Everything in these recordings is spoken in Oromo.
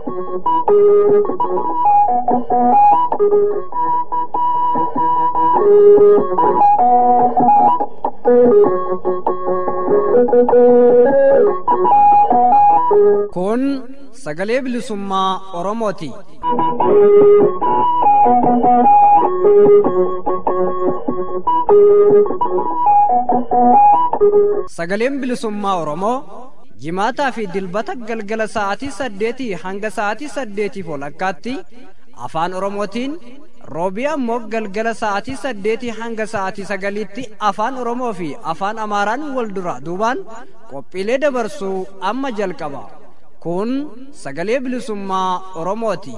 Kun sagalee bilisummaa Oromooti. Sagaleen bilisummaa Oromoo jimaataa fi dilbata galgala sa'aatii saddeetii hanga sa'aatii saddeetiif walakkaatti afaan Oromootiin roobii ammoo galgala sa'aatii saddeetii hanga sa'aatii sagaliitti afaan Oromoo fi afaan Amaaraan wal dura duubaan qophiilee dabarsuu amma jalqaba. Kun sagalee bilisummaa Oromooti.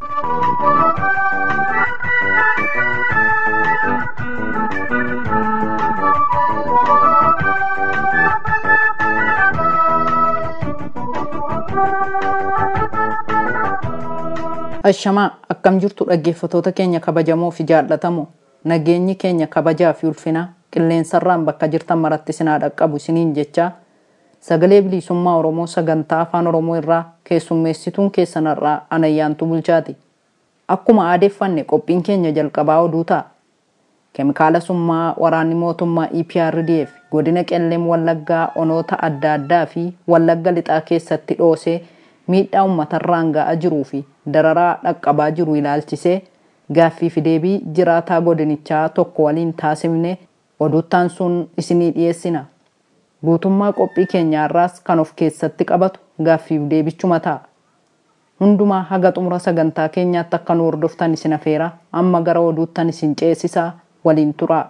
Ashamaa akkam jirtu dhaggeeffatoota keenya kabajamoo fi jaallatamoo nageenyi keenya kabajaa fi ulfinaa qilleensarraan bakka jirtan maratti sinaa dhaqqabu isiniin jechaa sagalee bilisummaa Oromoo sagantaa afaan Oromoo irraa keessummeessituun keessanarraa anayyaantu bulchaati. Akkuma aadeeffanne qophiin keenya jalqabaa oduu ta'a. Keemikaala summaa waraanni mootummaa EPRDF godina qelleem wallaggaa onoota adda addaa fi wallagga lixaa keessatti dhoosee miidhaa uummatarraan ga'aa jiruu fi dararaa dhaqqabaa jiru ilaalchisee gaaffii fi deebii jiraataa godinichaa tokko waliin taasifne oduuttaan sun isinii dhiyeessina. Guutummaa qophii keenyaarraas kan of keessatti qabatu gaaffiif deebichuma ta'a. Hundumaa haga xumura sagantaa keenyaatti akka nu hordoftan isin afeera amma gara oduuttan isin ceesisaa waliin turaa.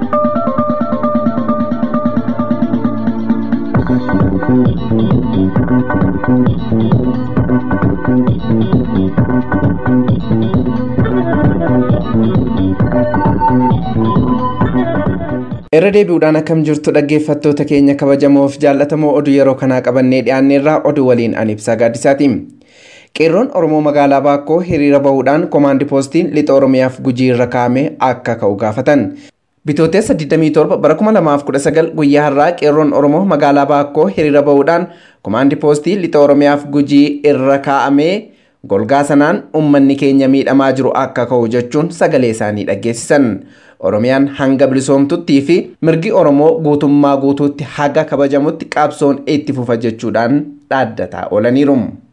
irra deebi'uudhaan akkam jirtu dhaggeeffattoota keenya kabajamoof jaallatamoo oduu yeroo kanaa qabannee dhiyaanneerraa oduu waliin an ibsaa gaaddisaati. qeerroon oromoo magaalaa baakkoo hiriira bahuudhaan koomaandi poostiin lixa oromiyaaf gujii irra kaa'ame akka ka'u gaafatan. Bitootessa 27 bara 2019 guyyaa har'aa qeerroon oromoo magaalaa baakkoo hiriira bahuudhaan koomaandi poostii lixa oromiyaaf gujii irra kaa'amee golgaa sanaan uummanni keenya miidhamaa jiru akka ka'u jechuun sagalee isaanii dhaggeessisan. Oromiyaan hanga bilisoomtuttii fi mirgi Oromoo guutummaa guutuutti haga kabajamutti qabsoon itti fufa jechuudhaan dhaaddataa oolaniiru.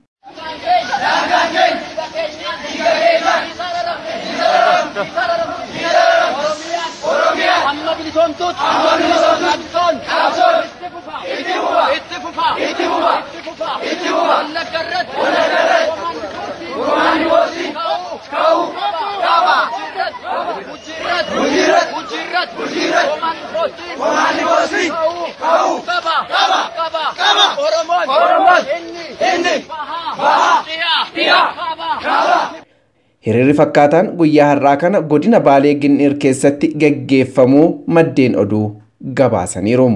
amma bilisoomtuutti amma bilisoomtuun qabsoon itti fufa itti fufa itti fufa itti fufa itti fufa itti fufa wallagga irratti wallagga irratti komaandi boosii ka'u qaba gujiirratti gujiirratti gujiirratti gujiirratti komaandi boosii komaandi boosii ka'u qaba qaba qaba qaba oromoon oromoon inni inni bahaa bahaa dhiyaa dhiyaa qaba qaba Hiriirri fakkaataan guyyaa har'aa kana godina Baalee Ginniir keessatti gaggeeffamuu maddeen oduu gabaasaniiru.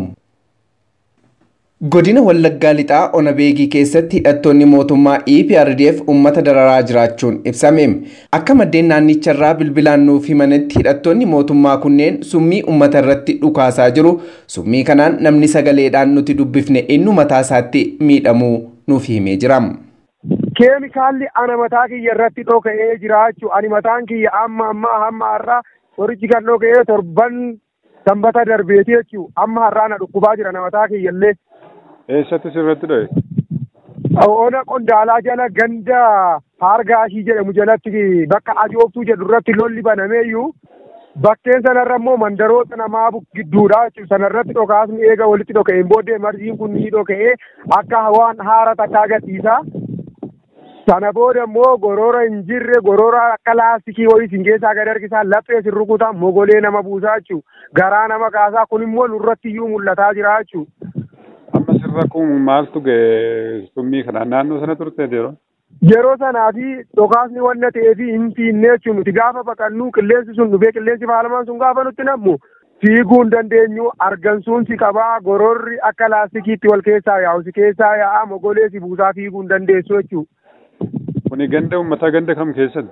Godina Wallaggaa Lixaa Onabeegii keessatti hidhattoonni mootummaa EPRDF uummata dararaa jiraachuun ibsame. Akka maddeen naannicharraa bilbilaan nuuf himanitti hidhattoonni mootummaa kunneen summii uummata irratti dhukaasaa jiru. Summii kanaan namni sagaleedhaan nuti dubbifne inni mataa isaatti miidhamuu nuuf himee jira. keemikaalli ana mataa kiyya irratti dhoka'ee jiraachuu ani mataan kiyya amma amma hamma har'aa qorichi kan dhoka'ee torban sanbata darbeeti jechuu amma har'aa na dhukkubaa jira na mataa kiyya illee. Eessatti sirratti dho'e? Ona qondaalaa jala ganda haargaashii jedhamu jalatti bakka ajoobtuu jedhu irratti lolli banameeyyuu bakkeen sanarra immoo mandaroota namaa gidduudha jechuudha sanarratti dhokaasni eega walitti dhoka'een booddee marjiin kun ni dhoka'ee akka waan haara takkaa agarsiisa. sana booda immoo gorora hin jirre gorora akka laastikii wayii isin keessaa gad harkisaa laphee sin rukutaa mogolee nama buusaa jechuu garaa nama kaasaa kun immoo nurratti iyyuu mul'ataa jira jechuu. Amma sirra kun maaltu ga'e summii kanaan naannoo sana turte yeroo? Yeroo sanaa fi dhokaasni wanna ta'ee fi hin fiinnee jechuun nuti gaafa baqannu qilleensi sun dhufee qilleensi faalamaan sun gaafa nutti nammu fiiguu hin dandeenyu argansuun si qabaa gororri akka laastikiitti wal keessaa yaa'u si keessaa yaa'a mogolee si buusaa fiiguu hin dandeessu jechuudha. Kuni ganda uummataa ganda kam keessatti?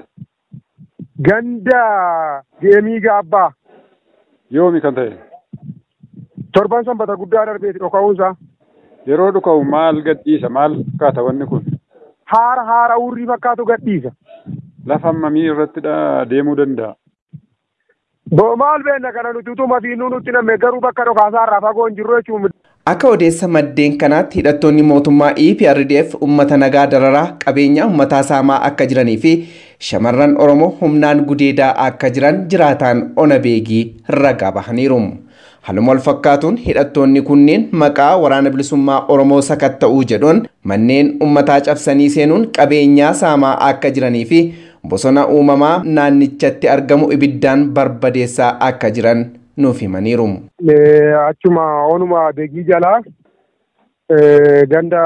Ganda geemii gaabbaa. Yoomi kan ta'e? Torban sanbata guddaa darbeeti dhoka'uunsaa. Yeroo dhuka'u maal gadhiisa maal fakkaata wanni kun? haara haara urrii fakkaatu gadhiisa. Lafa mamii irratti deemuu danda'a. Boo maal beenna kana nuti utuma fiinuu nutti namme garuu bakka dhokaasaa irraa fagoo hin jirru jechuun. Akka odeessa maddeen kanaatti hidhattoonni mootummaa EPRDF uummata nagaa dararaa qabeenya uummataa saamaa akka jiranii fi shamarran Oromoo humnaan gudeedaa akka jiran jiraataan ona beegii ragaa bahaniiru. Haaluma wal fakkaatuun hidhattoonni kunneen maqaa waraana bilisummaa Oromoo sakatta'uu jedhuun manneen uummataa cabsanii seenuun qabeenyaa saamaa akka jiranii fi bosona uumamaa naannichatti argamu ibiddaan barbadeessaa akka jiran nuuf himaniiru. Achuma onuma beegii jalaa ganda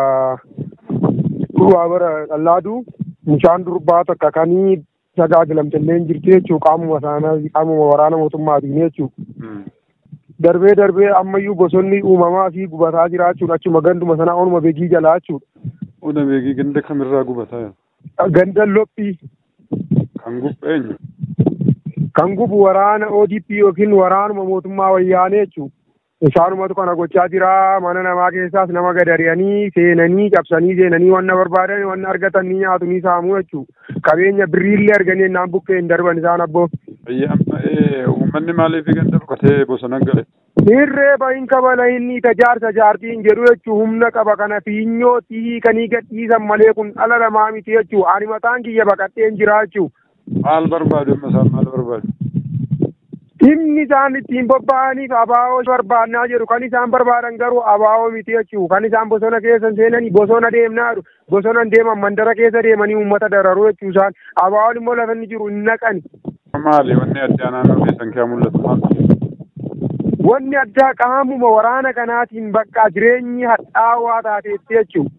duraa bara dhallaaduu mucaan durbaa takka kanii tajaajilamtillee jirti jechuudha qaamuma isaanii qaamuma waraana mootummaatiin jechuudha. Darbee darbee ammayyuu bosonni uumamaa fi gubataa jiraachuun achuma ganduma sanaa onuma beegii jalaa jechuudha. Ona beegii ganda kamirraa gubataa? Ganda lophii. Kan gubu eenyu? Kan gubu waraana ODP yookiin waraanuma mootummaa wayyaanee jechuudha. Isaanumatu kana gochaa jira mana namaa keessaas nama gadariyanii seenanii cabsanii seenanii wanna barbaadan wanna argatan ni nyaatu ni saamu jechuudha. Qabeenya birriillee arganii naan bukkee hin darban isaan abboo. Amma uummanni maaliif ganda dhokatee bosona gale? Hirree bahin kabala inni tajaarsa jaartiin jedhu jechuun humna qaba kana fiinyoo hiikanii gadhiisan malee kun dhala namaa miti jechuudha. Ani mataan kiyya baqadheen jira jechuudha. Maal barbaadu amma isaan maal barbaadu? Dhimmi isaan ittiin bobba'aniif abaa'oo barbaannaa jedhu kan isaan barbaadan garuu abaa'oo miti jechuudha. Kan isaan bosona keessa seenanii bosona deemnaa jiru. Bosona deeman mandara keessa deemanii uummata dararuu jechuu isaan abaa'oon immoo lafa inni jiru hin naqani. Maali wanni addaa naannoo keessan kee mul'atu maal? Wanni addaa qaamuma waraana kanaatiin bakka jireenyi hadhaawaa taateetti jechuudha.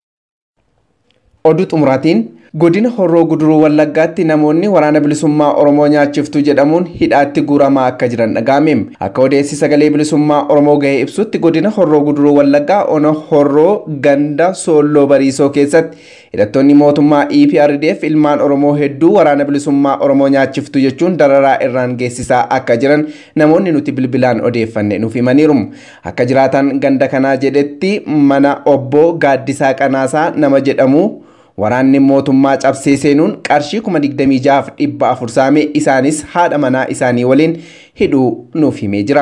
Oduu xumuraatiin godina horroo guduruu wallaggaatti namoonni waraana bilisummaa oromoo nyaachiftu jedhamuun hidhaatti guuramaa akka jiran dhaga'ame akka odeessi sagalee bilisummaa oromoo gahee ibsutti godina horroo guduruu wallaggaa ona horroo ganda soolloo bariisoo keessatti hidhattoonni mootummaa EPRDF ilmaan oromoo hedduu waraana bilisummaa oromoo nyaachiftu jechuun dararaa irraan geessisaa akka jiran namoonni nuti bilbilaan odeeffanne nuuf himaniiru akka jiraatan ganda kanaa jedhetti mana obbo gaaddisaa qanaasaa nama jedhamu waraanni mootummaa cabsee seenuun qarshii kuma digdamii jahaaf dhibba afur saamee isaanis haadha manaa isaanii waliin hidhuu nuuf himee jira.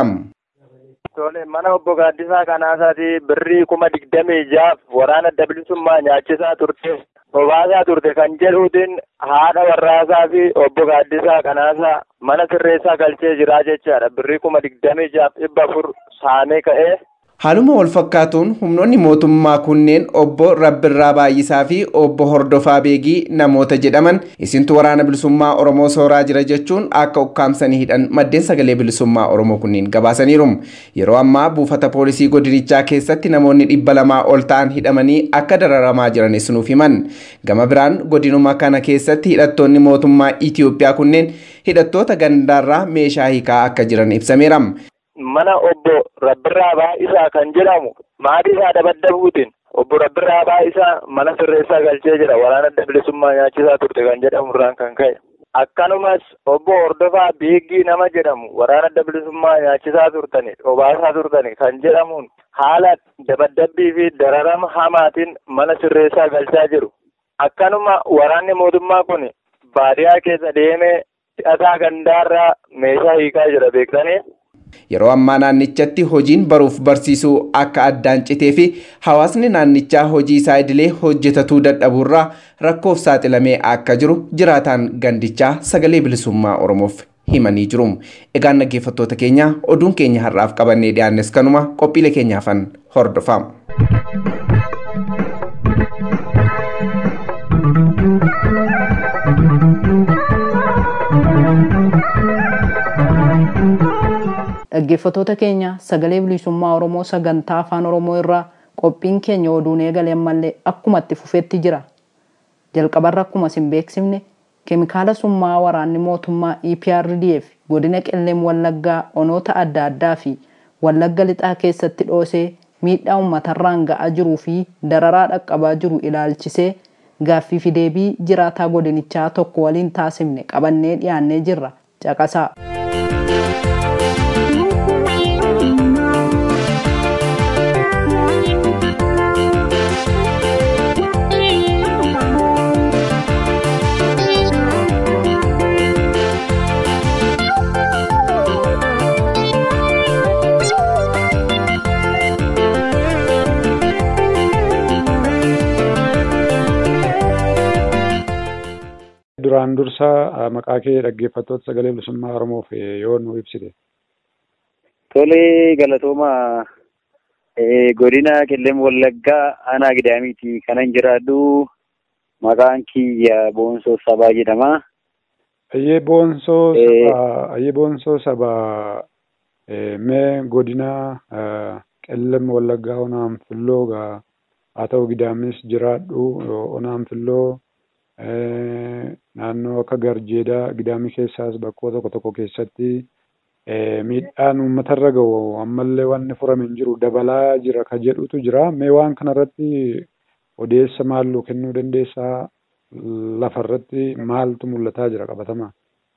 Tole mana obbo Gaaddisaa Kanaasaati birrii kuma digdamii jahaaf waraana bilisummaa nyaachisaa turte obaasaa turte kan jedhuutiin haadha warraasaa fi obbo Gaaddisaa Kanaasaa mana sirreessaa galchee jiraa jechaadha birrii kuma digdamii jahaaf dhibba afur saamee ka'ee Haaluma wal fakkaatuun humnoonni mootummaa kunneen obbo Rabbirraa Baay'isaa fi obbo Hordofaa Beegii namoota jedhaman isintu waraana bilisummaa Oromoo sooraa jira jechuun akka ukkaamsanii hidhan maddeen sagalee bilisummaa Oromoo kunneen gabaasaniiru. Yeroo ammaa buufata poolisii godinichaa keessatti namoonni dhibba lamaa ol ta'an hidhamanii akka dararamaa jiranis nuuf himan. Gama biraan godinuma kana keessatti hidhattoonni mootummaa Itiyoophiyaa kunneen hidhattoota gandaarraa meeshaa hiikaa akka jiran ibsameera. mana obbo Rabbirraa Baay'isaa kan jedhamu maatii isaa dabaddabuutiin obbo Rabbirraa Baay'isaa mana sirreessaa galchee jira waraana adda bilisummaa nyaachisaa turte kan jedhamu irraan kan ka'e. Akkanumas obbo Hordofaa Beeggii nama jedhamu waraana adda bilisummaa nyaachisaa turtani obaasaa turtani kan jedhamuun haala dabaddabbii fi dararama hamaatiin mana sirreessaa galchaa jiru. Akkanuma waraanni mootummaa kun baadiyaa keessa deemee hidhataa gandaarraa meeshaa hiikaa jira beektanii. Yeroo ammaa naannichatti hojiin baruuf barsiisuu akka addaan citee fi hawaasni naannichaa hojii isaa idilee hojjetatuu dadhabuurraa rakkoof saaxilamee akka jiru jiraataan gandichaa sagalee bilisummaa Oromoof himanii jiru. Egaan dhaggeeffattoota keenya oduun keenya har'aaf qabannee dhiyaannes kanuma qophiilee keenyaafan hordofaa. dhaggeeffattoota keenya sagalee bilisummaa oromoo sagantaa afaan oromoo irraa qophiin keenya oduun eegale ammallee akkuma itti fufetti jira jalqabarra akkuma isin beeksifne keemikaala summaa waraanni mootummaa eprdf godina qelleem wallaggaa onoota adda addaa fi wallagga lixaa keessatti dhoosee miidhaa uummatarraan ga'aa jiruu fi dararaa dhaqqabaa jiru ilaalchisee gaaffii fi deebii jiraataa godinichaa tokko waliin taasifne qabannee dhiyaannee jirra caqasaa. duraan dursa maqaa kee dhaggeeffattoota sagalee bilisummaa Oromoof yoo nu ibsite. Tole galatooma godina qellem wallaggaa aanaa gidaamiiti kanan jiraadhu maqaan kiyya boonsoo sabaa jedhama. Ayyee boonsoo sabaa ayyee boonsoo sabaa mee godina qellem wallaggaa onaan filloo gaa haa ta'u gidaamis jiraadhu onaan filloo naannoo akka garjeedaa gidaamii keessaas bakkoota tokko tokko keessatti miidhaan uummatarra gahu ammallee wanni furame hin jiru dabalaa jira ka jedhutu jira mee waan kanarratti odeessa maalluu kennuu dandeessaa lafarratti maaltu mul'ataa jira qabatamaa.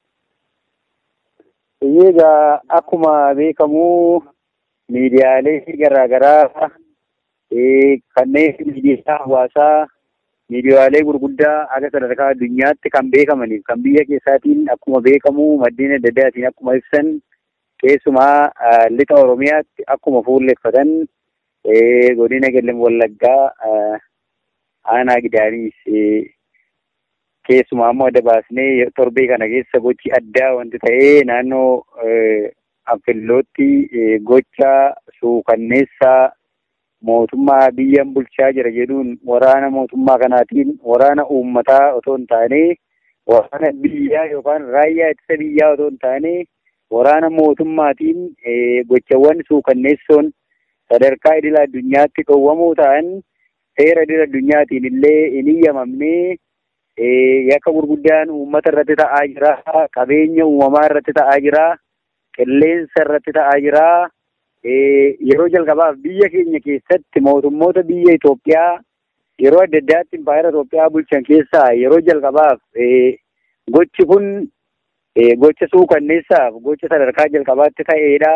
Egaa akkuma beekamu miidiyaalee garaagaraa kanneen miidiyaa hawaasaa miidiyaalee gurguddaa akka sadarkaa addunyaatti kan beekamaniif kan biyya keessaatiin akkuma beekamu maddeen adda addaatiin akkuma ibsan keessumaa lixa oromiyaatti akkuma fuulleffatan godina qellem wallaggaa aanaa gidaamiis keessumaa ammoo adda baasnee torbee kana keessa gochi addaa wanti ta'ee naannoo anfillootti gocha suukanneessaa mootummaa biyyan bulchaa jira jedhuun waraana mootummaa kanaatiin waraana uummataa otoo hin taane waraana biyyaa yookaan raayyaa ittisa biyyaa otoo hin taane waraana mootummaatiin gochawwan suukanneessoon sadarkaa idila addunyaatti dhowwamuu ta'an seera idila addunyaatiin illee hin iyyamamne yakka gurguddaan uummata irratti ta'aa jira qabeenya uumamaa irratti ta'aa jira qilleensa irratti ta'aa jira yeroo jalqabaaf biyya keenya keessatti mootummoota biyya Itoophiyaa yeroo adda addaatti impaayera Itoophiyaa bulchan keessaa yeroo jalqabaaf gochi kun gocha suukanneessaaf gocha sadarkaa jalqabaatti ta'eedha.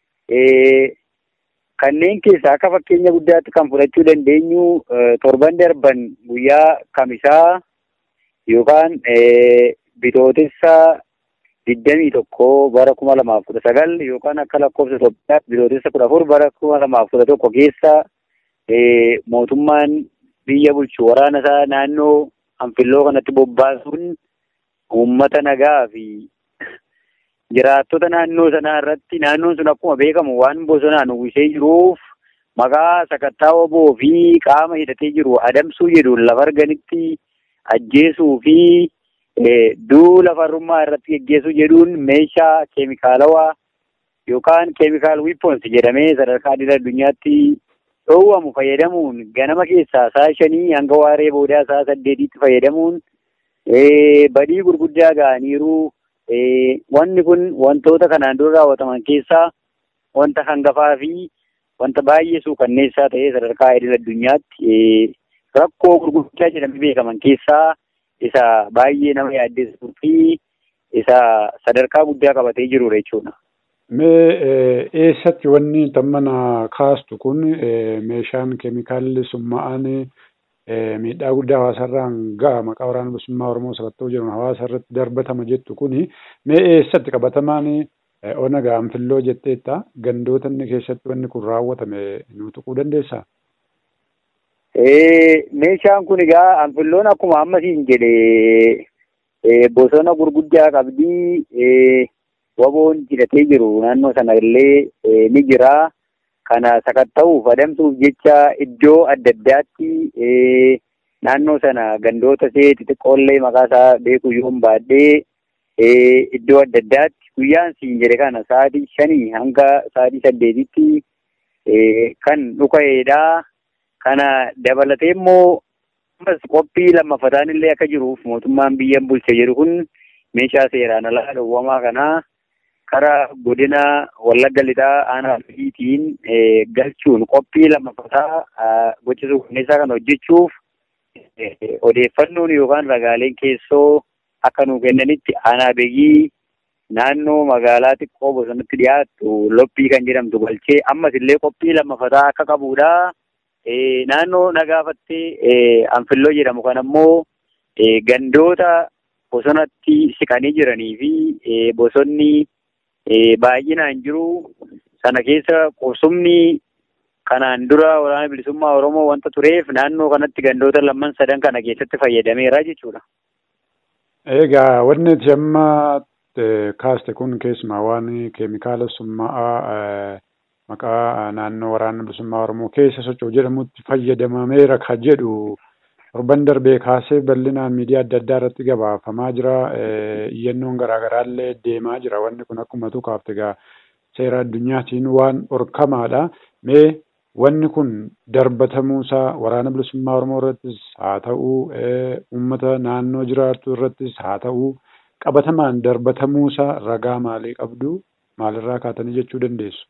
Kanneen keessaa akka fakkeenya guddaatti kan fudhachuu dandeenyu torban darban guyyaa kamisaa yookaan bitootessa digdamii tokko bara kuma lamaaf kudha sagal yookaan akka lakkoofsa Itoophiyaatti bitootessa kudha afur bara kuma lamaaf kudha tokko keessa mootummaan biyya bulchu waraana isaa naannoo anfilloo kanatti bobbaasuun uummata nagaa fi jiraattota naannoo sanaa irratti naannoon sun akkuma beekamu waan bosonaan uwwisee jiruuf maqaa sakattaa oboo fi qaama hidhatee jiru adamsuu jedhuun lafa arganitti ajjeesuu fi duula farrummaa irratti geggeessuu jedhuun meeshaa keemikaalawaa yookaan keemikaal wiipons jedhamee sadarkaa idil addunyaatti dhoowwamu fayyadamuun ganama keessaa sa'a shanii hanga waaree boodaa sa'a saddeetiitti fayyadamuun badii gurguddaa ga'aniiru. Wanni kun wantoota kanaan dura raawwataman keessaa wanta hangafaa fi wanta baay'ee suukanneessaa ta'ee sadarkaa idil addunyaatti rakkoo gurguddaa jedhamee beekaman keessaa isa baay'ee nama yaaddessuu fi isa sadarkaa guddaa qabatee jirudha jechuudha. Mee eessatti wanni tammana kaastu kun meeshaan keemikaalli summa'aan miidhaa guddaa hawaasarraan ga'a maqaa waraana bilisummaa Oromoo sakattoo jedhamu hawaasa irratti darbatama jettu kuni mee eessatti qabatamaan ona gaanfilloo jetteetta gandoota inni keessatti wanni kun raawwatame nu tuquu dandeessaa? Meeshaan kun egaa anfilloon akkuma amma siin jedhe bosona gurguddaa qabdii waboon hidhatee jiru naannoo sana illee ni jira. Kana sakatta'uuf adamsuuf jecha iddoo adda addaatti naannoo sana gandoota see xixiqqoollee maqaa isaa beekuu yoo baadhee iddoo adda addaatti guyyaan siin jedhe kana sa'aatii shanii hanga sa'aatii saddeetitti kan dhuka'eedha. Kana dabalatee immoo ammas qophii lammaffataan illee akka jiruuf mootummaan biyyan bulche jedhu kun meeshaa seeraan alaa dhowwamaa kanaa karaa godina wallagga lixaa aanaa fiitiin galchuun qophii lammaffataa gocha suukanneessaa kan hojjechuuf odeeffannoon yookaan ragaaleen keessoo akka nuu kennanitti aanaa beegii naannoo magaalaa xiqqoo bosonatti dhiyaattu loppii kan jedhamtu galchee ammas illee qophii lammaffataa akka qabudha. Naannoo nagaafattee anfilloo jedhamu kan ammoo gandoota bosonatti siqanii jiranii fi bosonni baay'inaan jiru sana keessa qubsumni kanaan dura waraana bilisummaa Oromoo wanta tureef naannoo kanatti gandoota lamman sadan kana keessatti fayyadameera jechuudha. Egaa wanni ati amma kaaste kun keessumaa waan keemikaala summaa'aa maqaa naannoo waraana bilisummaa Oromoo keessa socho'u jedhamutti fayyadamameera ka jedhu torban darbee kaasee bal'inaan miidiyaa adda addaa irratti gabaafamaa jira. Iyyannoon garaagaraa illee deemaa jira. Wanni kun akkuma tu kaafte egaa seera addunyaatiin waan dhorkamaadha. Mee wanni kun darbatamuusaa waraana bilisummaa Oromoo irrattis haa ta'u uummata naannoo jiraatu irrattis haa ta'u qabatamaan darbatamuusaa ragaa maalii qabdu maalirraa kaatanii jechuu dandeessu?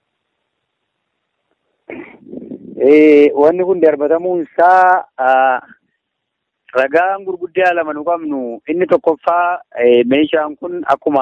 Wanni kun darbatamuun isaa ragaan gurguddaa lama nu qabnu inni tokkoffaa meeshaan kun akkuma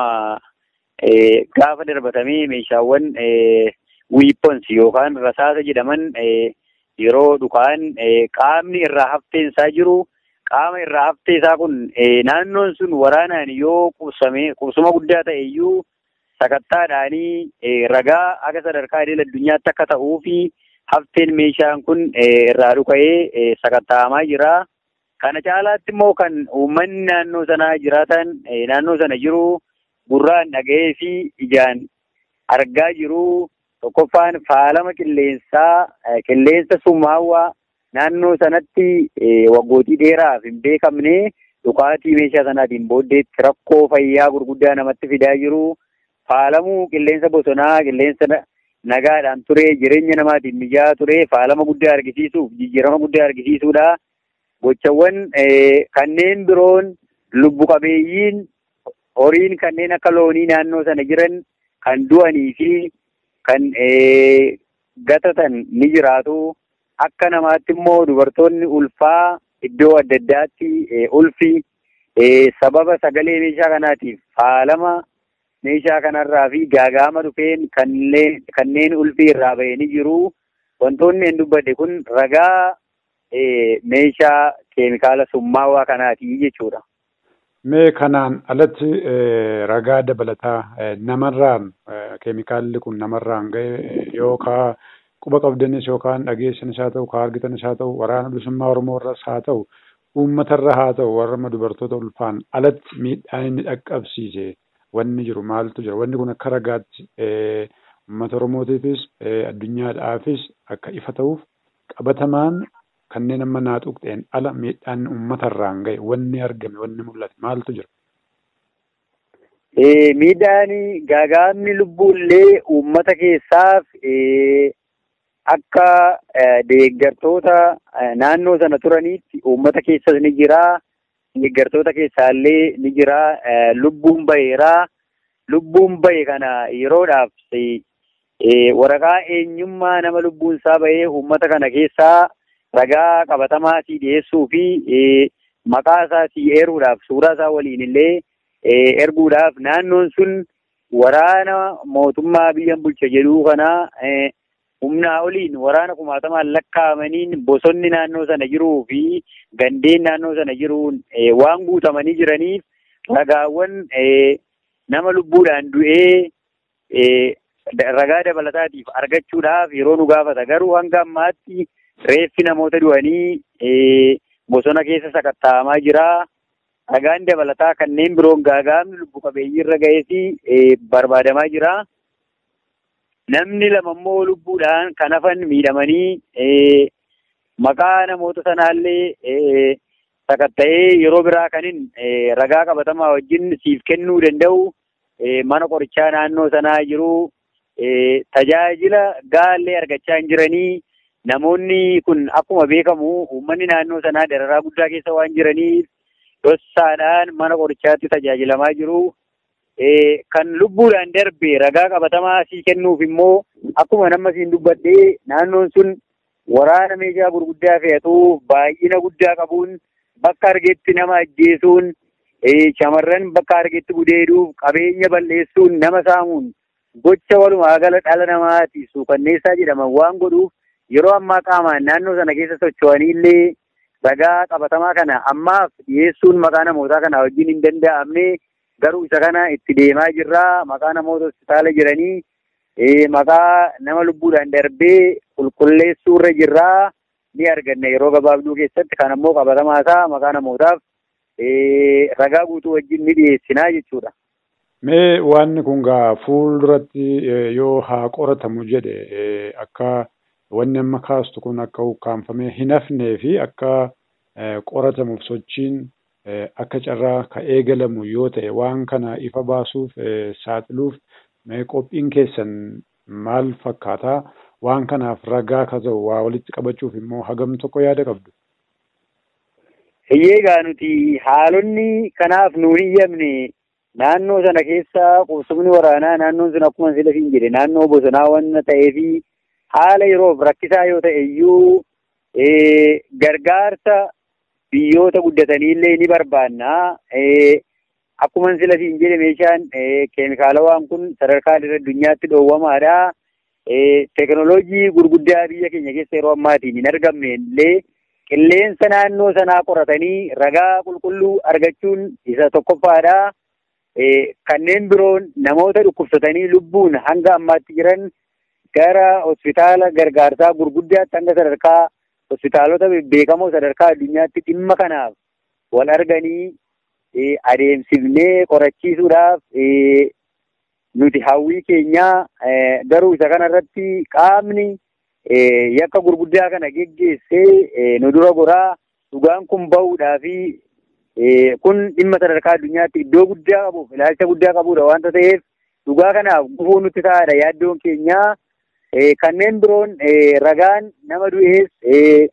gaafa darbatamee meeshaawwan wiipons yookaan rasaasa jedhaman yeroo dhukaan qaamni irraa haftee isaa jiru qaama irraa haftee isaa kun naannoon sun waraanaan yoo qubsame qubsuma guddaa ta'e iyyuu sakattaadhaanii ragaa akka sadarkaa idil addunyaatti akka ta'uu fi hafteen meeshaan kun irraa dhuka'ee sakatta'amaa jira. Kana caalaatti immoo kan uummanni naannoo sanaa jiraatan naannoo sana jiru gurraan dhaga'ee fi ijaan argaa jiru. Tokkoffaan faalama qilleensaa qilleensa summaawwaa naannoo sanatti waggootii dheeraaf hin beekamne dhukaatii meeshaa sanaatiin booddeetti rakkoo fayyaa gurguddaa namatti fidaa jiru. Faalamuu qilleensa bosonaa qilleensa nagaadhaan ture jireenya namaatiin mijaa'aa ture faalama guddaa argisiisuuf jijjiirama guddaa argisiisuudha. Gochawwan kanneen biroon lubbu qabeeyyiin horiin kanneen akka loonii naannoo sana jiran kan du'anii fi kan gatatan ni jiraatu. Akka namaatti immoo dubartoonni ulfaa iddoo adda addaatti ulfi sababa sagalee meeshaa kanaatiif faalama meeshaa kanarraa fi gaagaama dhufeen kanneen ulfii irraa bahee ni jiru. Wantoonni hin dubbadde kun ragaa meeshaa keemikaala summaawaa kanaati jechuudha. Mee kanaan alatti ragaa dabalataa namarraan keemikaalli kun namarraan ga'e yookaan quba qabdanis yookaan dhageessanis haa ta'u, kaa argitanis haa ta'u, waraana bilisummaa Oromoo irras haa ta'u, uummatarra haa ta'u, warra dubartoota ulfaan alatti miidhaan inni dhaqqabsiise wanni jiru maaltu jira? Wanni kun akka ragaatti uummata Oromootiifis addunyaadhaafis akka ifa ta'uuf qabatamaan kanneen amma naa tuqxeen ala miidhaan uummatarraan ga'e wanni argame wanni mul'ate maaltu jira? Miidhaan gaagaamni lubbuullee uummata keessaaf akka deeggartoota naannoo sana turaniitti uummata keessas ni jira. Deeggartoota keessaallee ni jira. Lubbuun baheera. Lubbuun bahe kana yeroodhaaf waraqaa eenyummaa nama lubbuun isaa bahee uummata kana keessaa ragaa qabatamaa si dhiyeessuu fi maqaa isaa si eeruudhaaf suuraa isaa waliin illee erguudhaaf naannoon sun waraana mootummaa biyyan bulcha jedhuu kana humnaa oliin waraana kumaatamaan lakkaa'amaniin bosonni naannoo sana jiruu fi gandeen naannoo sana jiruun waan guutamanii jiraniif ragaawwan nama lubbuudhaan du'ee ragaa dabalataatiif argachuudhaaf yeroo nu gaafata garuu hanga ammaatti reeffi namoota du'anii bosona keessa sakatta'amaa jira. Ragaan dabalataa kanneen biroon gaagaamni lubbu qabeeyyii irra ga'ee fi barbaadamaa jira. Namni lama immoo lubbuudhaan kan hafan miidhamanii maqaa namoota sanaallee sakatta'ee yeroo biraa kanin ragaa qabatamaa wajjin siif kennuu danda'u mana qorichaa naannoo sanaa jiru tajaajila gaallee argachaa hin jiranii namoonni kun akkuma beekamu uummanni naannoo sanaa dararaa guddaa keessa waan jiraniif dhossaadhaan mana qorichaatti tajaajilamaa jiru. Kan lubbuudhaan darbe ragaa qabatamaa sii kennuuf immoo akkuma nama siin dubbadhee naannoon sun waraana meeshaa gurguddaa fe'atuuf baay'ina guddaa qabuun bakka argetti nama ajjeesuun shamarran bakka argetti gudeeduuf qabeenya balleessuun nama saamuun gocha walumaa gala dhala namaati suukanneessaa jedhaman waan godhuuf yeroo ammaa qaamaan naannoo sana keessa socho'anii illee ragaa qabatamaa kana ammaaf dhiyeessuun maqaa namootaa kana wajjin hin danda'amne garuu isa kana itti deemaa jirra maqaa namoota hospitaala jiranii maqaa nama lubbuudhaan darbee qulqulleessuurra jirraa ni arganna yeroo gabaabduu keessatti kan ammoo qabatamaa isaa maqaa namootaaf ragaa guutuu wajjin ni dhiyeessinaa jechuudha. Mee wanni kun gaa fuulduratti yoo haa qoratamu jedhe akka wanni amma kaastu kun akka ukkaanfamee hin hafnee fi akka qoratamuuf sochiin akka carraa ka eegalamu yoo ta'e waan kana ifa baasuuf saaxiluuf mee qophiin keessan maal fakkaataa waan kanaaf ragaa ka ta'u waa walitti qabachuuf immoo hagam tokko yaada qabdu. Hiyyeegaa nuti haalonni kanaaf nuun hiyyamne naannoo sana keessa qubsumni waraanaa naannoon sun akkuma sila siin jedhe naannoo bosonaa waan ta'eefi haala yeroof rakkisaa yoo ta'e iyyuu gargaarsa biyyoota guddatanii illee ni barbaanna. Akkuma sila siin jedhe meeshaan keemikaalawaan kun sadarkaa addunyaatti dhoowwamaadha. Teekinooloojii gurguddaa biyya keenya keessa yeroo ammaatiin hin argamne illee qilleensa naannoo sanaa qoratanii ragaa qulqulluu argachuun isa tokkoffaadha. Kanneen biroon namoota dhukkubsatanii lubbuun hanga ammaatti jiran gara hospitaala gargaarsaa gurguddaatti hanga sadarkaa hospitaalota beekamoo sadarkaa addunyaatti dhimma kanaaf wal arganii adeemsifnee qorachiisuudhaaf nuti hawwii keenyaa garuu isa kanarratti qaamni yakka gurguddaa kana geggeessee nu dura goraa dhugaan kun bahuudhaa fi kun dhimma sadarkaa addunyaatti iddoo guddaa qabuuf ilaalcha guddaa qabudha waanta ta'eef dhugaa kanaaf gufuu nutti ta'aadha yaaddoon keenyaa kanneen biroon ragaan nama du'ees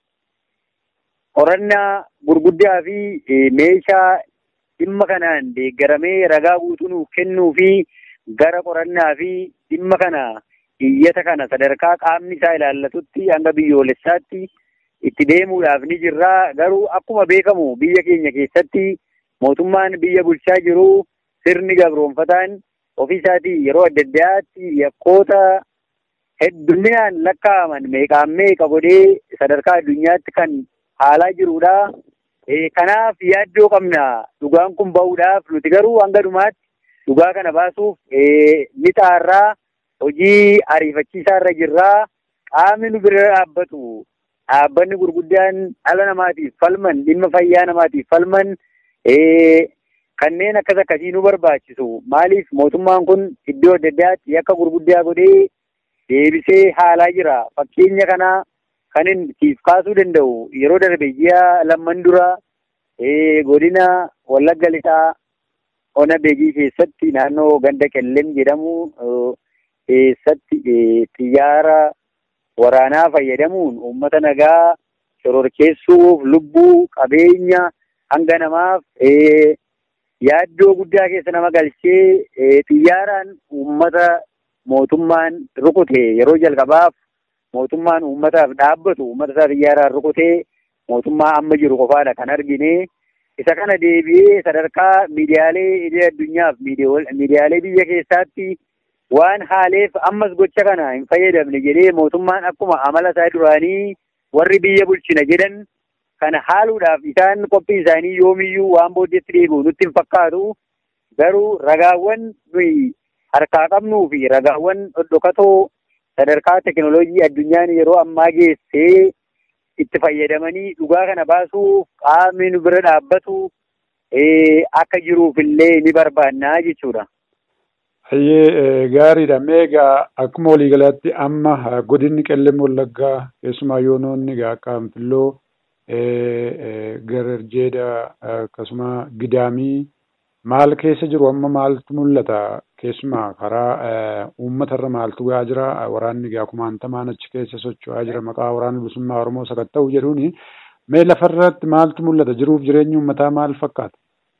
qorannaa gurguddaa fi meeshaa dhimma kanaan deeggaramee ragaa guutuu nuuf kennuu fi gara qorannaa fi dhimma kana iyyata kana sadarkaa qaamni isaa ilaallatutti hanga biyyoolessaatti itti deemuudhaaf ni jirra garuu akkuma beekamu biyya keenya keessatti mootummaan biyya bulchaa jiru sirni gabroonfataan ofii isaatii yeroo adda addaatti yakkoota hedduminaan lakkaa'aman meeqaan meeqa godhee sadarkaa addunyaatti kan haalaa jirudha. Kanaaf yaaddoo qabna dhugaan kun bahuudhaaf nuti garuu hanga dhumaatti dhugaa kana baasuuf ni xaarraa hojii ariifachiisaa irra jirraa qaamni nu bira dhaabbatu dhaabbanni gurguddaan dhala namaatiif falman dhimma fayyaa namaatiif falman kanneen akkas akkasii nu barbaachisu maaliif mootummaan kun iddoo adda addaatti yakka gurguddaa godhee deebisee haalaa jira fakkeenya kana kan inni siif kaasuu danda'u yeroo darbe ji'a lamman dura godina wallagga lixaa ona beegii keessatti naannoo ganda qellem jedhamu keessatti xiyyaara waraanaa fayyadamuun uummata nagaa shororkeessuuf lubbuu qabeenya hanga namaaf yaaddoo guddaa keessa nama galchee xiyyaaraan uummata mootummaan rukute yeroo jalqabaaf mootummaan uummataaf dhaabbatu uummata isaa xiyyaaraan rukutee mootummaa amma jiru qofaadha kan argine isa kana deebi'ee sadarkaa miidiyaalee idil addunyaaf miidiyaalee biyya keessaatti waan haaleef ammas gocha kana hin fayyadamne jedhee mootummaan akkuma amala isaa duraanii warri biyya bulchina jedhan kana haaluudhaaf isaan qophii isaanii yoomiyyuu waan booddeetti deebi'u nutti hin fakkaatu garuu ragaawwan nuyi harkaa qabnuu fi ragaawwan dhodhokatoo sadarkaa teekinooloojii addunyaan yeroo ammaa geessee itti fayyadamanii dhugaa kana baasuuf qaamni nu bira dhaabbatu akka jiruufillee ni barbaannaa jechuudha. Hayyee gaariidha. Meegaa akkuma waliigalaatti amma godinni qellem wallaggaa keessumaa yoonoonni akka anfilloo gararjeedha akkasuma gidaamii maal keessa jiru amma maaltu mul'ata keessumaa karaa uummatarra maaltu gaa jira waraanni gaa kumaantamaan achi keessa socho'aa jira maqaa waraana bilisummaa oromoo sakatta'u jedhuuni mee lafarratti maaltu mul'ata jiruuf jireenyi uummataa maal fakkaata?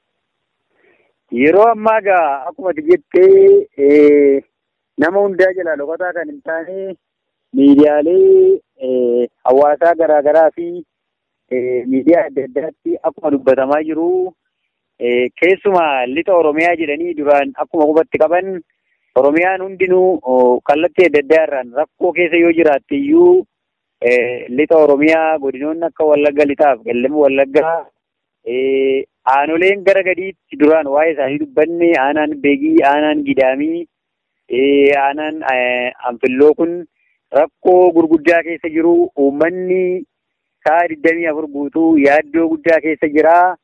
Yeroo ammaa gaa akkuma jettee nama hundaa jalaa dhokataa kan hin taane miidiyaalee hawaasaa garaagaraa fi miidiyaa adda addaatti akkuma dubbatamaa jiru keessumaa lixa Oromiyaa jedhanii duraan akkuma qubatti qaban Oromiyaan hundinuu kallattii adda addaa irraan rakkoo keessa yoo jiraatte iyyuu lixa Oromiyaa godinoonni akka Wallagga lixaaf qellem Wallaggaa aanoleen gara gadiitti duraan waa'ee isaanii dubbanne aanaan beegii aanaan gidaamii aanaan anfilloo kun rakkoo gurguddaa keessa jiru uummanni sa'a digdamii afur guutuu yaaddoo guddaa keessa jira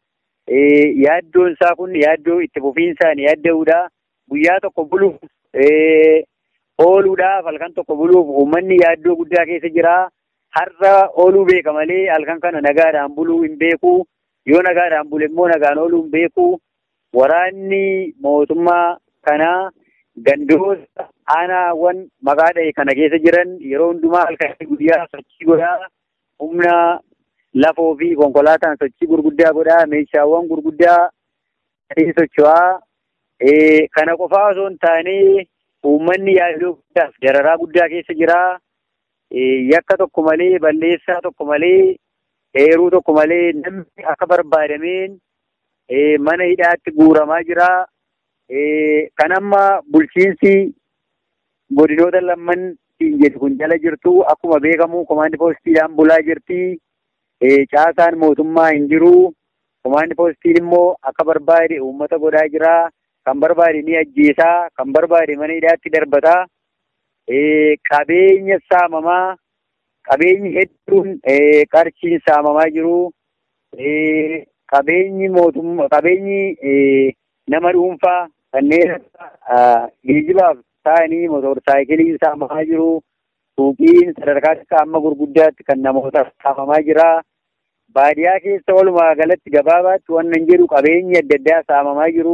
yaaddoon isaa kun yaaddoo itti fufiinsaan yaadda'uudha. Guyyaa tokko buluuf ooluudhaaf halkan tokko buluuf uummanni yaaddoo guddaa keessa jira. Har'a ooluu beeka malee halkan kana nagaadhaan buluu hin beeku. Yoo nagaadhaan bule immoo nagaan ooluu hin beeku. Waraanni mootummaa kanaa gandoota aanaawwan maqaa dha'e kana keessa jiran yeroo hundumaa halkan guyyaa sochii godhaa humna lafoo fi konkolaataan sochii gurguddaa godhaa meeshaawwan gurguddaa socho'aa kana qofaa osoo hin taane uummanni yaaddoo guddaaf dararaa guddaa keessa jira. Yakka tokko malee balleessaa tokko malee heeruu tokko malee namni akka barbaadameen mana hidhaatti guuramaa jira. Kan amma bulchiinsi godinoota lamman jedhu kun jala jirtu akkuma beekamu komaandi poostiidhaan bulaa jirti. Caasaan mootummaa hin jiru. Komaandi poostiin immoo akka barbaade uummata godhaa jira. Kan barbaade ni ajjeesaa. Kan barbaade mana hidhaatti darbataa. Qabeenya saamamaa. Qabeenyi hedduun qarshiin saamamaa jiru. Qabeenyi mootummaa qabeenyi nama dhuunfaa kanneen geejibaaf ta'anii motorsaayikiliin saamamaa jiru. Suuqiin sadarkaa akka amma gurguddaatti kan namoota saamamaa jira. Baadiyaa keessa walumaa galatti gabaabaatti waan nan jedhu qabeenyi adda addaa saamamaa jiru.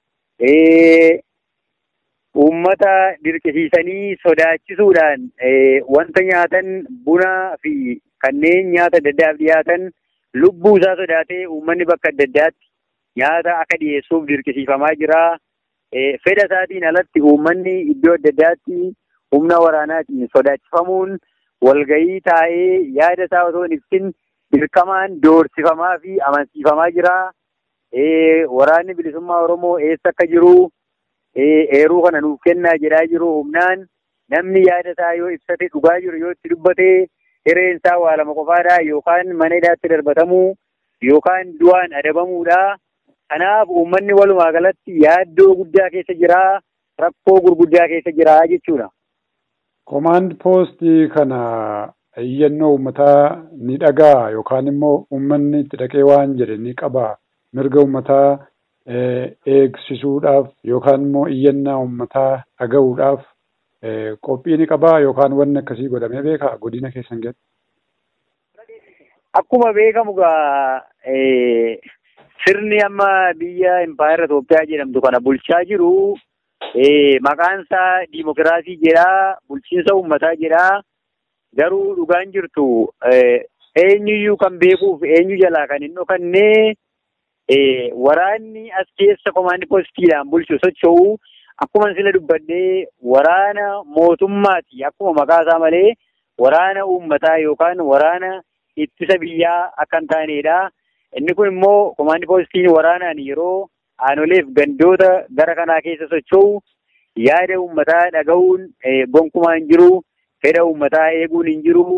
Uummata dirqisiisanii sodaachisuudhaan wanta nyaatan bunaa fi kanneen nyaata adda addaaf dhiyaatan lubbuu isaa sodaatee uummanni bakka adda addaatti nyaata akka dhiyeessuuf dirqisiifamaa jira. Fedha isaatiin alatti uummanni iddoo adda addaatti humna waraanaatiin sodaachifamuun walgahii taa'ee yaada isaa osoo hin ibsin dirqamaan doorsifamaa fi amansiifamaa jira. Waraanni bilisummaa Oromoo eessa akka jiru eeruu kana nuuf kennaa jedhaa jiru humnaan namni yaada isaa yoo ibsate dhugaa jiru yoo itti dubbate hireen isaa waa lama qofaadha yookaan mana hidhaatti darbatamuu yookaan du'aan adabamuudha. Kanaaf uummanni walumaa galatti yaaddoo guddaa keessa jira rakkoo gurguddaa keessa jira jechuudha. Komaand poostii kana iyyannoo uummataa ni dhagaa yookaan immoo uummanni itti dhaqee waan jedhe ni qaba. Mirga uummataa eegsisuudhaaf yookaan immoo iyyannaa uummataa dhaga'uudhaaf qophii ni qabaa yookaan wanni akkasii godhamee beekaa godina keessan keessatti. Akkuma beekamu gaa sirni amma biyya impaayera Itoophiyaa jedhamtu kana bulchaa jiru maqaan isaa diimokiraasii jedhaa bulchiinsa uummataa jedhaa garuu dhugaan jirtu eenyuyyuu kan beekuuf eenyu jalaa kan hin dhokannee waraanni as keessa komaandi poostiidhaan bulchu socho'u akkuma sila dubbadhee waraana mootummaati akkuma maqaa isaa malee waraana uummataa yookaan waraana ittisa biyyaa akka hin taanedha. Inni kun immoo komaandi poostiin waraanaan yeroo aanoleef gandoota gara kanaa keessa socho'u yaada uummataa dhaga'uun gonkumaa hin jiru. Fedha uummataa eeguun hin jiru.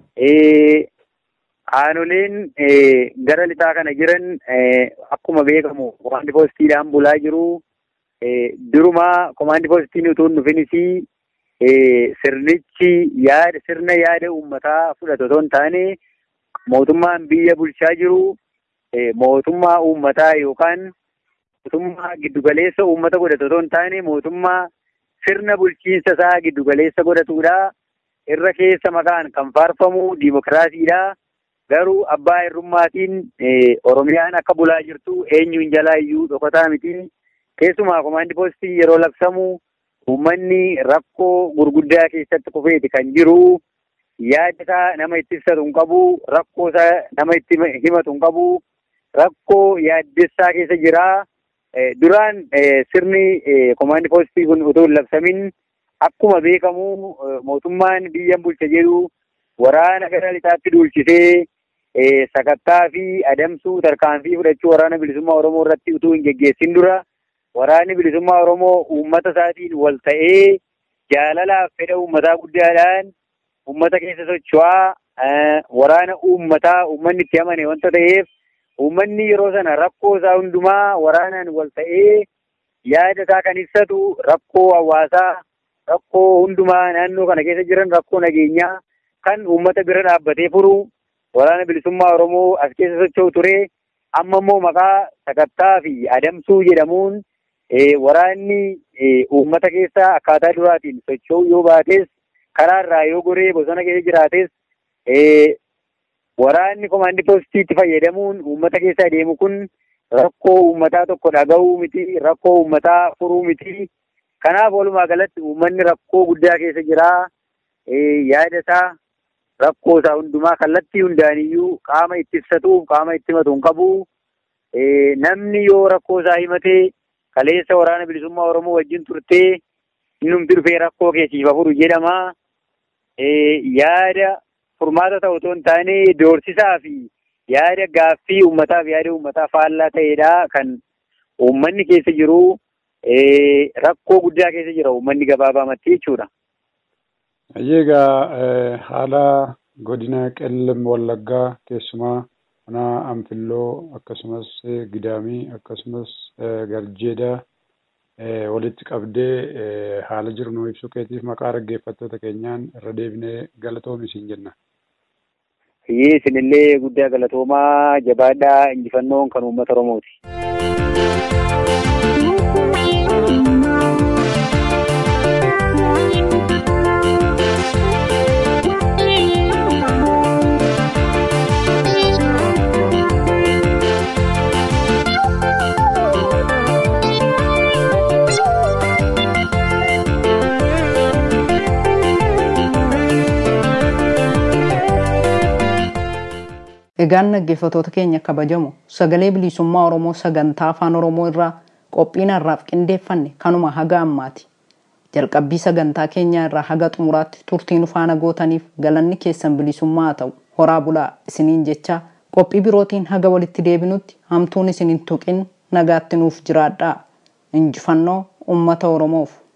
Aanoleen gara lixaa kana jiran akkuma beekamu komaandi poostiidhaan bulaa jiru. Durumaa komaandi poostiin utuu hin dhufinis sirnichi yaada sirna yaada uummataa fudhatu otoo hin taane mootummaan biyya bulchaa jiru mootummaa uummataa yookaan mootummaa giddugaleessa uummata godhatu otoo hin taane mootummaa sirna bulchiinsa isaa giddugaleessa godhatudha. Irra keessa maqaan kan faarfamu diimokiraasiidha. Garuu abbaa hirrummaatiin Oromiyaan akka bulaa jirtu eenyuun jalaa iyyuu dhokataa miti. Keessumaa komaandi poostii yeroo labsamu uummanni rakkoo gurguddaa keessatti kufeeti kan jiru. Yaada isaa nama itti ibsatu hin qabu. Rakkoo isaa nama itti himatu hin qabu. Rakkoo yaaddessaa keessa jira. Duraan sirni komaandi poostii kun utuu hin labsamin akkuma beekamu mootummaan biyyan bulcha jedhu waraana gara lixaatti duulchisee sakattaa fi adamsuu tarkaanfii fudhachuu waraana bilisummaa Oromoo irratti utuu hin geggeessin dura waraanni bilisummaa Oromoo uummata isaatiin wal ta'ee jaalalaaf fedha uummataa guddaadhaan uummata keessa socho'aa waraana uummataa uummanni itti amane wanta ta'eef uummanni yeroo sana rakkoo isaa hundumaa waraanaan wal ta'ee yaada isaa kan ibsatu rakkoo hawaasaa rakkoo hundumaa naannoo kana keessa jiran rakkoo nageenyaa kan uummata bira dhaabbatee furu waraana bilisummaa Oromoo as keessa socho'u ture amma immoo maqaa sakattaa fi adamsuu jedhamuun waraanni uummata keessa akkaataa duraatiin socho'uu yoo baates karaa irraa yoo goree bosona keessa jiraates waraanni komaandii poostiitti fayyadamuun uummata keessa adeemu kun rakkoo uummataa tokko dhaga'uu miti rakkoo uummataa furuu miti kanaaf walumaa galatti uummanni rakkoo guddaa keessa jiraa yaada isaa rakkoo isaa hundumaa kallattii hundaaniyyuu qaama itti ibsatuuf qaama itti himatu hin qabu namni yoo rakkoo isaa himatee kaleessa waraana bilisummaa oromoo wajjin turtee innumti dhufee rakkoo keessiif furu jedhama yaada furmaata ta'u otoo hin taane doorsisaa fi yaada gaaffii uummataa fi yaada uummataa faallaa ta'edha kan uummanni keessa jiru rakkoo guddaa keessa jira uummanni gabaabaamatti jechuudha. Egaa haala godina qellem wallaggaa keessumaa mana anfilloo akkasumas gidaamii akkasumas garjeedaa walitti qabdee haala jiru nu ibsuu keetiif maqaa dhaggeeffattoota keenyaan irra deebinee galatoomi isin jenna. Iyyee isinillee guddaa galatoomaa jabaadhaa injifannoon kan uummata Oromooti. Egaan dhaggeeffattoota keenya kabajamu sagalee bilisummaa Oromoo sagantaa afaan Oromoo irraa qophiin har'aaf qindeeffanne kanuma haga ammaati. Jalqabbii sagantaa keenyaa irraa haga xumuraatti turtiin faana gootaniif galanni keessan bilisummaa haa ta'u horaa bulaa isiniin jecha qophii birootiin haga walitti deebinutti hamtuun isin hin tuqin nagaatti nuuf jiraadhaa. Injifannoo uummata Oromoof.